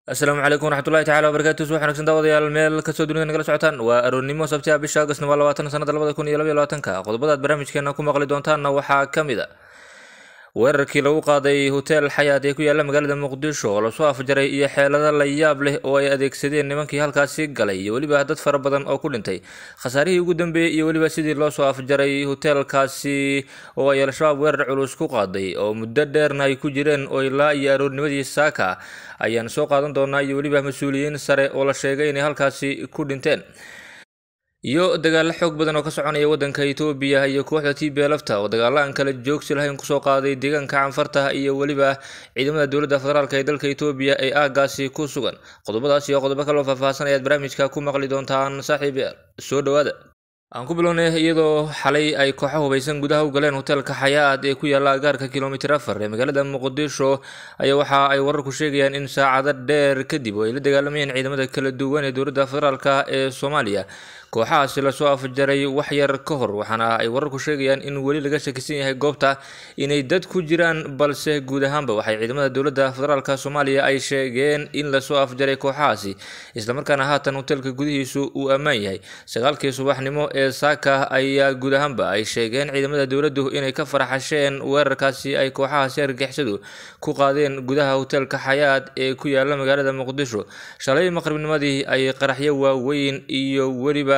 asalaamu calaykum waraxmatullahi tacala wabarakatu subax wanagsan daawadayaal meel kastoo dunida nagala socotaan waa aroornimo sabti ah bisha agostna waa labaatan sanada labada kun iyo labaiyo labaatanka qodobadaad barnaamijkeena ku maqli doontaanna waxaa ka mid a weerarkii lagu qaaday hotel xayaat ee ku yaala magaalada muqdisho oo lasoo afjaray iyo xeelado la yaab leh oo ay adeegsadeen nimankii halkaasi galay iyo weliba dad fara badan oo ku dhintay khasaarihii ugu dambeeyey iyo weliba sidii loo soo afjaray hoteelkaasi oo ay al-shabaab weerar culus ku qaaday oo muddo dheerna ay ku jireen oo ilaa iyo aroornimadii saaka ayaan soo qaadan doonaa iyo weliba mas-uuliyiin sare oo la sheegay inay halkaasi ku dhinteen iyo dagaalo xoog badan oo ka soconaya wadanka etoobiya iyo kooxda t b lafta oo dagaalo aan kala joogsi lahayn kusoo qaaday deegaanka canfarta iyo weliba ciidamada dowladda federaalk ee dalka etoobiya ee aagaasi ku sugan qodobadaas iyo qodobo kaloo faahfaahsan ayaad barnaamijka ku maqli doontaan saaxiib yaal soo dhowaada aan ku bilownay iyadoo xalay ay kooxo hubaysan gudaha u galeen hoteelka xayaat ee ku yaalla agaarka kilomitir afar ee magaalada muqdisho ayaa waxa ay wararku sheegayaan in saacado dheer kadib oo ay la dagaalamayeen ciidamada kala duwan ee dowladda federaalk ee soomaaliya kooxahaasi lasoo afjaray wax yar ka hor waxaana ay wararku sheegayaan in weli laga shakisan yahay goobta inay dad ku jiraan balse guud ahaanba waxay ciidamada dowladda federaalk soomaaliya ay sheegeen in lasoo afjaray kooxahaasi islamarkaana haatan hoteelka gudihiisu uu ammaan yahay sagaalkii subaxnimo ee saaka ayaa guud ahaanba ay sheegeen ciidamada dowladdu inay ka faraxasheen weerarkaasi ay kooxahaasi argixisadu ku qaadeen gudaha hoteelka xayaat ee ku yaala magaalada muqdisho shalay maqribnimadii ay qaraxyo waaweyn iyo weliba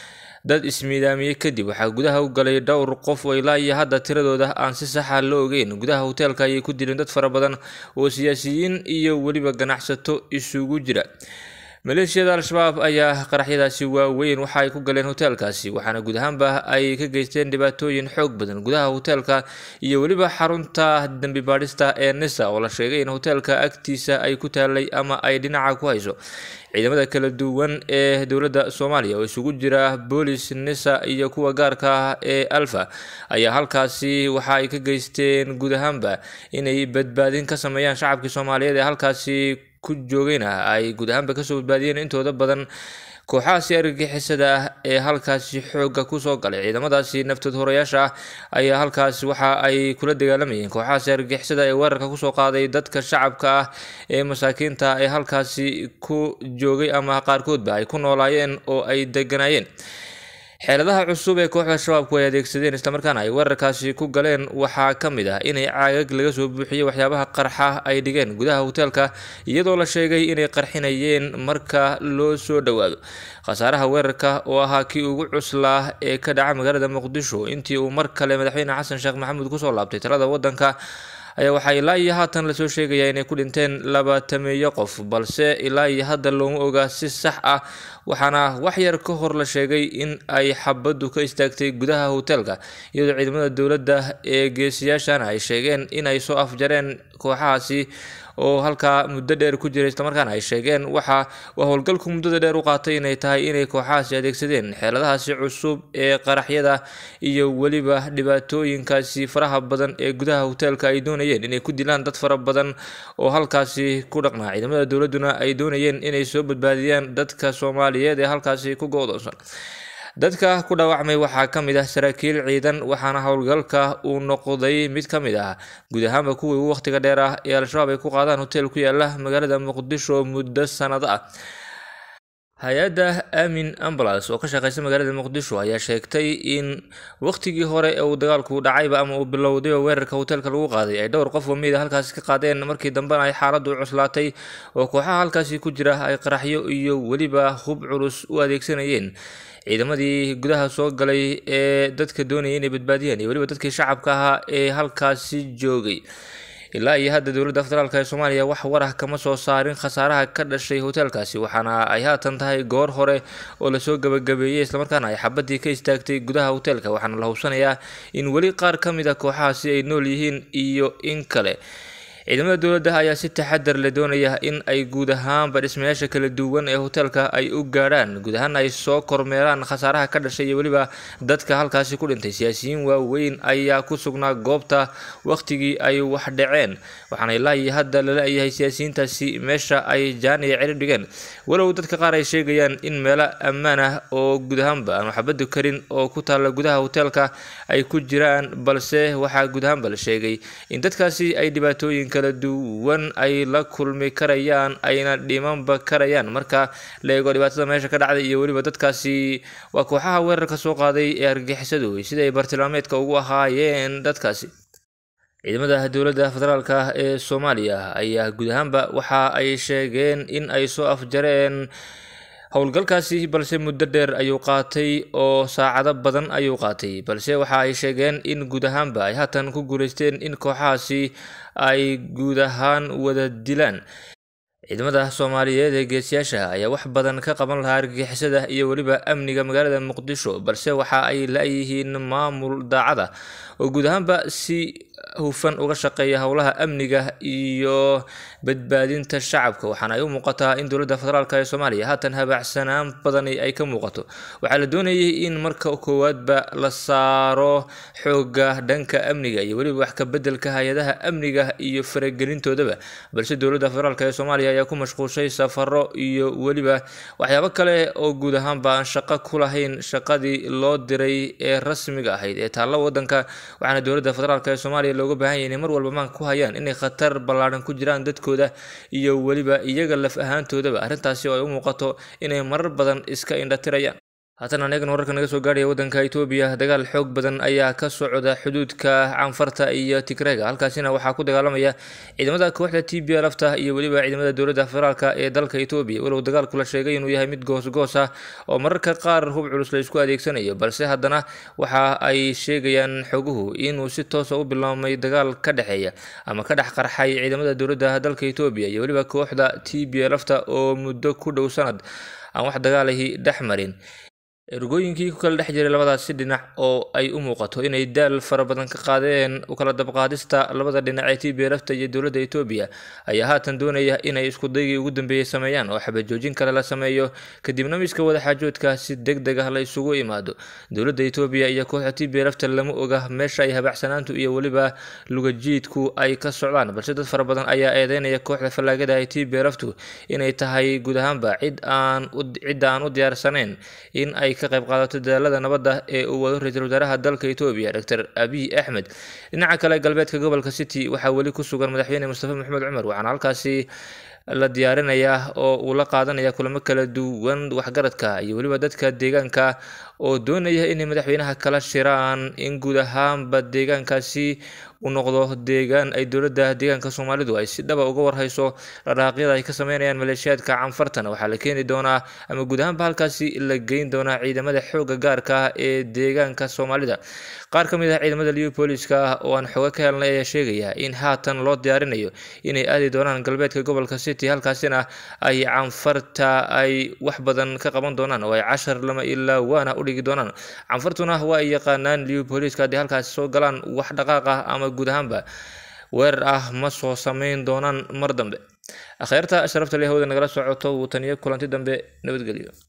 dad ismiidaamiyey kadib waxaa gudaha u galay dhowr qof oo ilaa iyo hadda tiradooda aan si saxa la ogeyn gudaha hoteelka ayay ku dileen dad fara badan oo siyaasiyiin iyo weliba ganacsato isugu jira maleeshiyada al-shabaab ayaa qaraxyadaasi waaweyn waxa ay ku galeen hoteelkaasi waxaana guud ahaanba ay ka geysteen dhibaatooyin xoog badan gudaha hoteelka iyo weliba xarunta dembi baadhista ee nisa oo la sheegay in hoteelka agtiisa ay ku taalay ama ay dhinaca ku hayso ciidamada kala duwan ee dowladda soomaaliya oo isugu jira boolis nisa iyo kuwa gaarka ah ee alfa ayaa halkaasi waxa ay ka geysteen guud ahaanba inay badbaadin ka sameeyaan shacabkii soomaaliyeed ee halkaasi ku joogayna ay guud ahaanba kasoo badbaadiyeen intooda badan kooxahaasi argagixisada ah ee halkaasi xoogga kusoo galay ciidamadaasi naftood horayaasha ah ayaa halkaasi waxa ay kula dagaalamayeen kooxahaasi argagixisada ee weerarka kusoo qaaday dadka shacabka ah ee masaakiinta ee halkaasi ku joogay ama qaarkoodba ay ku noolaayeen oo ay deganaayeen xeeladaha cusub ee kooxda shabaabku ay adeegsadeen islamarkaana ay weerarkaasi ku galeen waxaa ka mid ah inay caagag laga soo buuxiyey waxyaabaha qarxa ay dhigeen gudaha hoteelka iyadoo la sheegay inay qarxinayeen marka loo soo dhowaado khasaaraha weerarka oo ahaa kii ugu cuslaa ee ka dhaca magaalada muqdisho intii uu mar kale madaxweyne xasan sheekh maxamuud kusoo laabtay talada wadanka ayaa waxaa ilaa iyo haatan lasoo sheegayaa inay ku dhinteen labaatameeyo qof balse ilaa iyo hadda looma ogaa si sax ah waxaana wax yar ka hor la sheegay in ay xabaddu ka istaagtay gudaha hoteelka iyadoo ciidamada dowladda ee geesiyaashana ay sheegeen inay soo afjareen kooxahaasi oo halkaa muddo dheer ku jiray islamarkaana ay sheegeen waxa waa howlgalku muddada dheer u qaatay inay tahay inay kooxahaasi adeegsadeen xeeladahaasi cusub ee qaraxyada iyo weliba dhibaatooyinkaasi faraha badan ee gudaha hoteelka ay doonayeen inay ku dilaan dad fara badan oo halkaasi ku dhaqnaa ciidamada dowladduna ay doonayeen inay soo badbaadiyaan dadka soomaaliyeed ee halkaasi ku go-doonsan dadka ku dhaawacmay waxaa ka mid ah saraakiil ciidan waxaana howlgalka uu noqday mid ka mid ah guud ahaanba kuwii ugu wakhtiga dheer ah ee al-shabaab ay ku qaadaan hotel ku yaala magaalada muqdisho muddo sanado ah hay-adda amin ambulance oo ka shaqeysa magaalada muqdisho ayaa sheegtay in waqtigii hore ee uu dagaalku dhacayba ama uu bilowdayba weerarka hoteelka lagu qaaday ay dhowr qof oo miida halkaasi ka qaadeen markii dambena ay xaaladdu cuslaatay oo kooxaha halkaasi ku jira ay qaraxyo iyo weliba hub culus u adeegsanayeen ciidamadii gudaha soo galay ee dadka doonayay inay badbaadiyaan iyo weliba dadkii shacabka ahaa ee halkaasi joogay ilaa iyo hadda dowladda federaalk ee soomaaliya wax warah kama soo saarin khasaaraha ka dhashay hoteelkaasi waxaana ay haatan tahay goor hore oo lasoo gabagabeeyey islamarkaana ay xabadii ka istaagtay gudaha hoteelka waxaana la hubsanayaa in weli qaar ka mid a kooxahaasi ay nool yihiin iyo in kale ciidamada dowladda ayaa si taxadar leh doonaya in ay guud ahaanba dhismayaasha kala duwan ee hoteelka ay u gaadhaan guud ahaan ay soo kormeeraan khasaaraha ka dhashay iyo weliba dadka halkaasi ku dhintay siyaasiyiin waaweyn ayaa ku sugnaa goobta wakhtigii ay wax dhaceen waxaana ilaa iyo hadda lala yahay siyaasiyiintaasi meesha ay jaan iyo ceri dhigeen walow dadka qaar ay sheegayaan in meelo ammaan ah oo guud ahaanba aan waxbadu karin oo ku taalla gudaha hoteelka ay ku jiraan balse waxaa guud ahaanba la sheegay in dadkaasi ay dhibaatooyinka kala duwan ay la kulmi karayaan ayna dhimanba karayaan marka la eego dhibaatada meesha ka dhacday iyo weliba dadkaasi waa kooxaha weerarka soo qaaday ee argagixisadu sida ay bartilmaameedka ugu ahaayeen dadkaasi ciidamada dowladda federaalk ee soomaaliya ayaa guud ahaanba waxa ay sheegeen in ay soo afjareen howlgalkaasi balse muddo dheer ayuu qaatay oo saacado badan ayuu qaatay balse waxa ay sheegeen in guud ahaanba ay haatan ku guuleysteen in kooxahaasi ay guud ahaan wada dilaan ciidamada soomaaliyeed ee geesiyaasha ayaa wax badan ka qaban lahaa argagixisada iyo weliba amniga magaalada muqdisho balse waxa ay la-yihiin maamul daacada oo guud ahaanba si hufan uga shaqeeya howlaha amniga iyo badbaadinta shacabka waxaana ay u muuqataa in dowladda federaalk ee soomaaliya haatan habaacsanaan badani ay ka muuqato waxaa la doonayay in marka koowaadba la saaro xooga dhanka amniga iyo weliba wax ka bedelka hay-adaha amniga iyo faragelintoodaba balse dowladda federaalk ee soomaaliya ayaa ku mashquulshay safaro iyo weliba waxyaabo kale oo guud ahaanba aan shaqo ku lahayn shaqadii loo diray ee rasmiga ahayd ee taalla wadanka waxaana dowladda federaalk ee soomaaliya looga baahan yahay inay mar walba maanka ku hayaan inay khatar ballaadhan ku jiraan dadkooda iyo weliba iyaga laf ahaantoodaba arrintaasi oo ay u muuqato inay marar badan iska indhatirayaan haatan aneegan wararka naga soo gaadhaya waddanka itoobiya dagaal xoog badan ayaa ka socda xuduudka canfarta iyo tigreega halkaasina waxaa ku dagaalamaya ciidamada kooxda t b lafta iyo weliba ciidamada dowladda federaalk ee dalka itoobiya walow dagaalku la sheegay inuu yahay mid goosgoos ah oo mararka qaar hub culus la isku adeegsanayo balse haddana waxa ay sheegayaan xoguhu inuu si toosa u biloomay dagaal ka dhexeeya ama ka dhex qarxay ciidamada dowladda dalka itoobiya iyo weliba kooxda t b lafta oo muddo ku dhow sanad aan wax dagaalahi dhex marin ergooyinkii ku kala dhex jiray labadaasi dhinac oo ay u muuqato inay daal fara badan ka qaadeen u kala dabqaadista labada dhinac ee t b lafta iyo dowladda etoobiya ayaa haatan doonaya inay isku daygii ugu dambeeyey sameeyaan oo xabajoojin kale la sameeyo kadibna miska wadaxaajoodka si deg deg ah la isugu imaado dowladda etoobiya iyo kooxda t b lafta lama oga meesha ay habacsanaantu iyo weliba lugajiidku ay ka socdaan balse dad fara badan ayaa eedeynaya kooxda fallaagada ee t b laftu inay tahay guud ahaanba cid aan cidda aan u diyaarsanayn in ay ka qayb qaadato dadaalada nabadda ee uu wado ra-iisul wasaaraha dalka etoobiya doctor abiy axmed dhinaca kale galbeedka gobolka city waxaa weli ku sugan madaxweyne mustafa maxamed cumar waxaana halkaasi la diyaarinayaa oo uu la qaadanaya kulamo kala duwan waxgaradka iyo weliba dadka deegaanka oo doonaya inay madaxweynaha kala shiraan in guud ahaanba deegaankaasi u noqdo deegaan ay dowladda deegaanka soomaalidu ay si dhaba uga warhayso dharaaqyada ay ka sameynayaan maleeshiyaadka canfartana waxaa la keeni doonaa ama guud ahaanba halkaasi la geyn doonaa ciidamada xooga gaarka ah ee deegaanka soomaalida qaar ka mid ah ciidamada liupoliska ah oo aan xooga ka helnay ayaa sheegaya in haatan loo diyaarinayo inay aadi doonaan galbeedka gobolka city halkaasina ay canfarta ay wax badan ka qaban doonaan oo ay cashar lama ilaa waana u dhigi doonaan canfartuna waa ay yaqaanaan liupoliska haddii halkaasi soo galaan wax dhaqaaq ah ama guud ahaanba weerar ah ma soo sameyn doonaan mar dambe akhyaarta sharafta leh hawada nagala socoto wuu taniyo kulanti dambe nabadgelyo